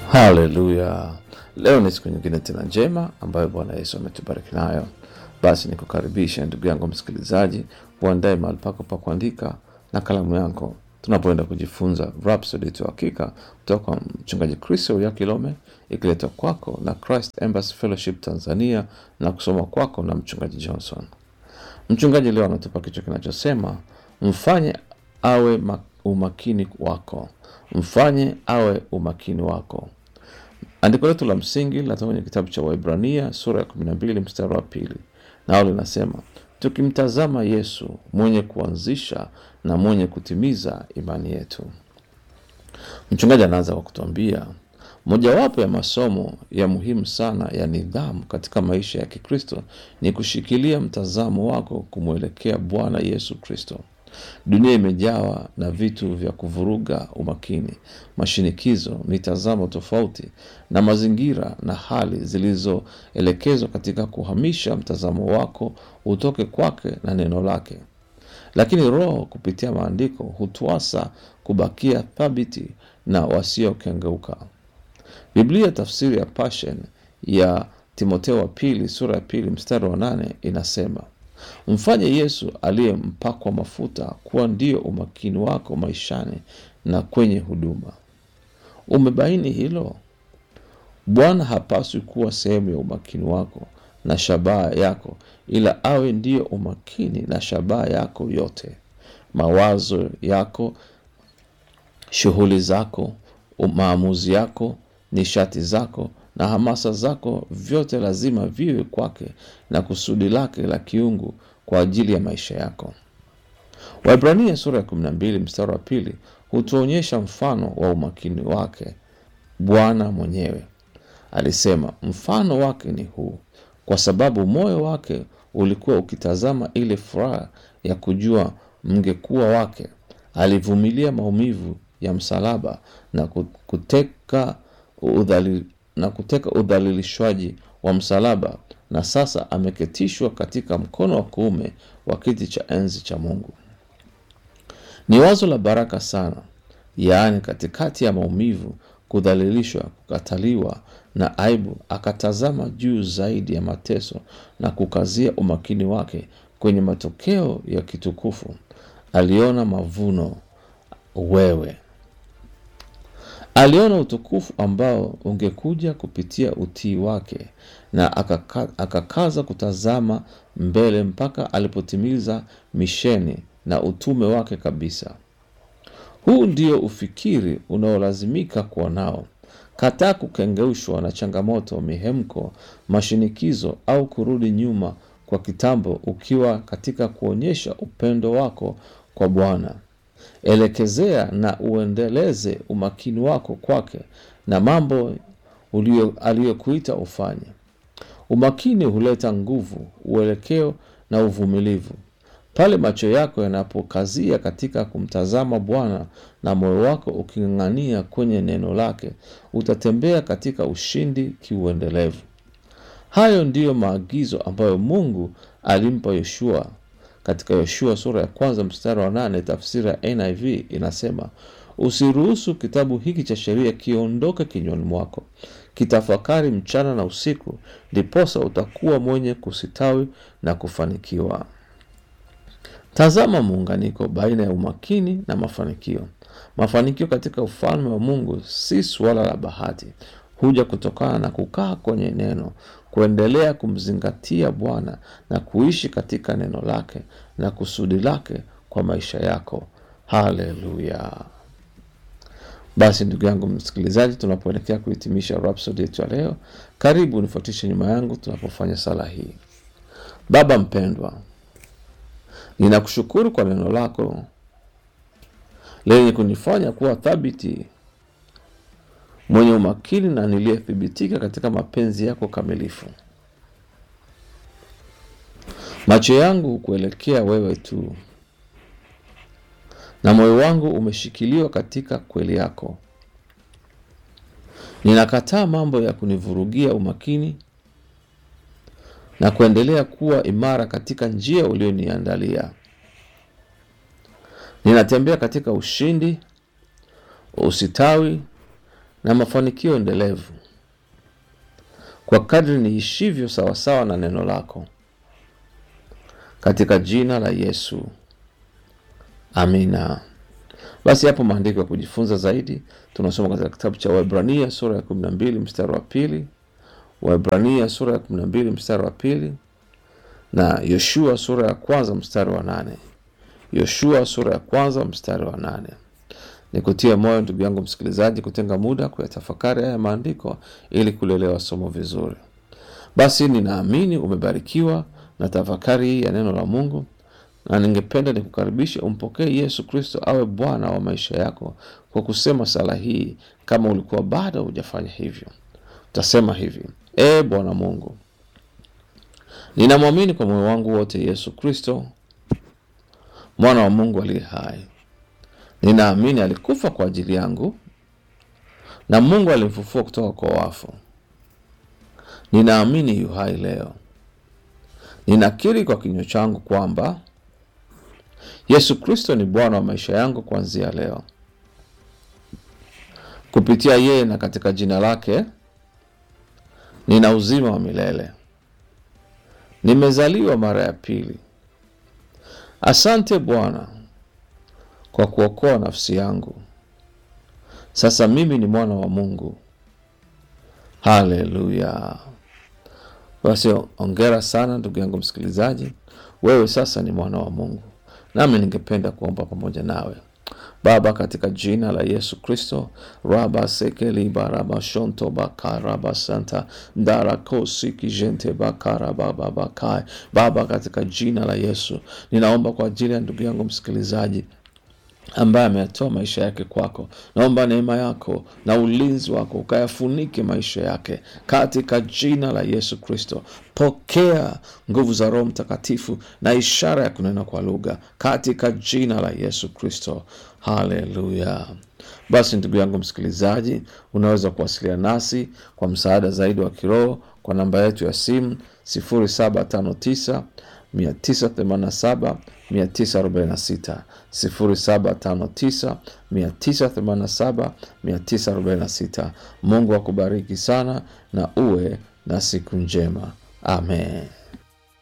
Haleluya! Leo ni siku nyingine tena njema ambayo Bwana Yesu ametubariki nayo. Basi nikukaribisha ndugu yangu msikilizaji, uandae mahali pako pa kuandika na kalamu yako, tunapoenda kujifunza Rhapsody yetu ya hakika kutoka kwa mchungaji Kristo ya Kilome, ikiletwa kwako na Christ Embassy Fellowship Tanzania na kusoma kwako na mchungaji Johnson. Mchungaji leo anatupa kichwa kinachosema mfanye awe ma- umakini wako, mfanye awe umakini wako. Andiko letu la msingi linatoka kwenye kitabu cha Waibrania sura ya 12 mstari wa pili, nao linasema tukimtazama Yesu mwenye kuanzisha na mwenye kutimiza imani yetu. Mchungaji anaanza kwa kutuambia mojawapo ya masomo ya muhimu sana ya nidhamu katika maisha ya Kikristo ni kushikilia mtazamo wako kumwelekea Bwana Yesu Kristo. Dunia imejawa na vitu vya kuvuruga umakini, mashinikizo, mitazamo tofauti na mazingira na hali zilizoelekezwa katika kuhamisha mtazamo wako utoke kwake na neno lake. Lakini Roho kupitia maandiko hutuasa kubakia thabiti na wasiokengeuka. Biblia tafsiri ya Passion ya Timotheo wa pili sura ya pili mstari wa nane inasema mfanye Yesu aliyempakwa mafuta kuwa ndio umakini wako maishani na kwenye huduma. Umebaini hilo? Bwana hapaswi kuwa sehemu ya umakini wako na shabaha yako, ila awe ndiyo umakini na shabaha yako yote. Mawazo yako, shughuli zako, maamuzi yako, nishati zako na hamasa zako, vyote lazima viwe kwake na kusudi lake la kiungu kwa ajili ya maisha yako. Waibrania sura ya 12 mstari wa pili hutuonyesha mfano wa umakini wake. Bwana mwenyewe alisema, mfano wake ni huu, kwa sababu moyo wake ulikuwa ukitazama ile furaha ya kujua mngekuwa wake, alivumilia maumivu ya msalaba na kuteka udhali, na kuteka udhalilishwaji wa msalaba, na sasa ameketishwa katika mkono wa kuume wa kiti cha enzi cha Mungu. Ni wazo la baraka sana, yaani katikati ya maumivu, kudhalilishwa, kukataliwa na aibu, akatazama juu zaidi ya mateso na kukazia umakini wake kwenye matokeo ya kitukufu. Aliona mavuno, wewe aliona utukufu ambao ungekuja kupitia utii wake na akaka, akakaza kutazama mbele mpaka alipotimiza misheni na utume wake kabisa. Huu ndio ufikiri unaolazimika kuwa nao. Kataa kukengeushwa na changamoto, mihemko, mashinikizo au kurudi nyuma kwa kitambo, ukiwa katika kuonyesha upendo wako kwa Bwana. Elekezea na uendeleze umakini wako kwake na mambo ulio aliyokuita ufanye. Umakini huleta nguvu, uelekeo na uvumilivu. Pale macho yako yanapokazia katika kumtazama Bwana na moyo wako uking'ang'ania kwenye neno lake, utatembea katika ushindi kiuendelevu. Hayo ndiyo maagizo ambayo Mungu alimpa Yoshua katika Yoshua sura ya kwanza mstari wa nane tafsiri ya NIV inasema, usiruhusu kitabu hiki cha sheria kiondoke kinywani mwako, kitafakari mchana na usiku, ndiposa utakuwa mwenye kusitawi na kufanikiwa. Tazama muunganiko baina ya umakini na mafanikio. Mafanikio katika ufalme wa Mungu si suala la bahati, huja kutokana na kukaa kwenye neno, kuendelea kumzingatia Bwana na kuishi katika neno lake na kusudi lake kwa maisha yako. Haleluya! Basi ndugu yangu msikilizaji, tunapoelekea kuhitimisha Rhapsody yetu ya leo, karibu nifuatishe nyuma yangu tunapofanya sala hii. Baba mpendwa, ninakushukuru kwa neno lako lenye kunifanya kuwa thabiti, mwenye umakini na niliyethibitika katika mapenzi yako kamilifu. Macho yangu hukuelekea wewe tu, na moyo wangu umeshikiliwa katika kweli yako. Ninakataa mambo ya kunivurugia umakini na kuendelea kuwa imara katika njia ulioniandalia. Ninatembea katika ushindi, usitawi na mafanikio endelevu kwa kadri niishivyo sawasawa na neno lako, katika jina la Yesu, amina. Basi hapo maandiko ya kujifunza zaidi tunasoma katika kitabu cha Waebrania sura ya kumi na mbili mstari wa pili Waebrania sura ya kumi na mbili mstari wa pili na Yoshua sura ya kwanza mstari wa nane Yoshua sura ya kwanza mstari wa nane Ni kutia moyo ndugu yangu msikilizaji, kutenga muda kuyatafakari haya maandiko ili kulielewa somo vizuri. Basi ninaamini umebarikiwa na tafakari hii ya neno la Mungu, na ningependa nikukaribishe umpokee Yesu Kristo awe Bwana wa maisha yako kwa kusema sala hii. Kama ulikuwa bado hujafanya hivyo, utasema hivi: E Bwana Mungu, ninamwamini kwa moyo wangu wote Yesu Kristo mwana wa Mungu aliye hai. Ninaamini alikufa kwa ajili yangu na Mungu alimfufua kutoka kwa wafu. Ninaamini yu hai leo. Ninakiri kwa kinywa changu kwamba Yesu Kristo ni Bwana wa maisha yangu kuanzia leo. Kupitia yeye na katika jina lake nina uzima wa milele. Nimezaliwa mara ya pili. Asante Bwana kwa kuokoa nafsi yangu. Sasa mimi ni mwana wa Mungu. Haleluya! Basi ongera sana ndugu yangu msikilizaji, wewe sasa ni mwana wa Mungu, nami ningependa kuomba pamoja nawe. Baba, katika jina la Yesu Kristo, raba sekeliba raba shonto bakaraba santa ndarakosi kijente bakaraba babakai. Baba, katika jina la Yesu ninaomba kwa ajili ya ndugu yangu msikilizaji ambaye ameyatoa maisha yake kwako. Naomba neema yako na ulinzi wako ukayafunike maisha yake katika jina la Yesu Kristo. Pokea nguvu za Roho Mtakatifu na ishara ya kunena kwa lugha katika jina la Yesu Kristo. Haleluya! Basi ndugu yangu msikilizaji, unaweza kuwasiliana nasi kwa msaada zaidi wa kiroho kwa namba yetu ya simu 0759 987 946 0759 987 946. Mungu akubariki sana na uwe na siku njema. Amen.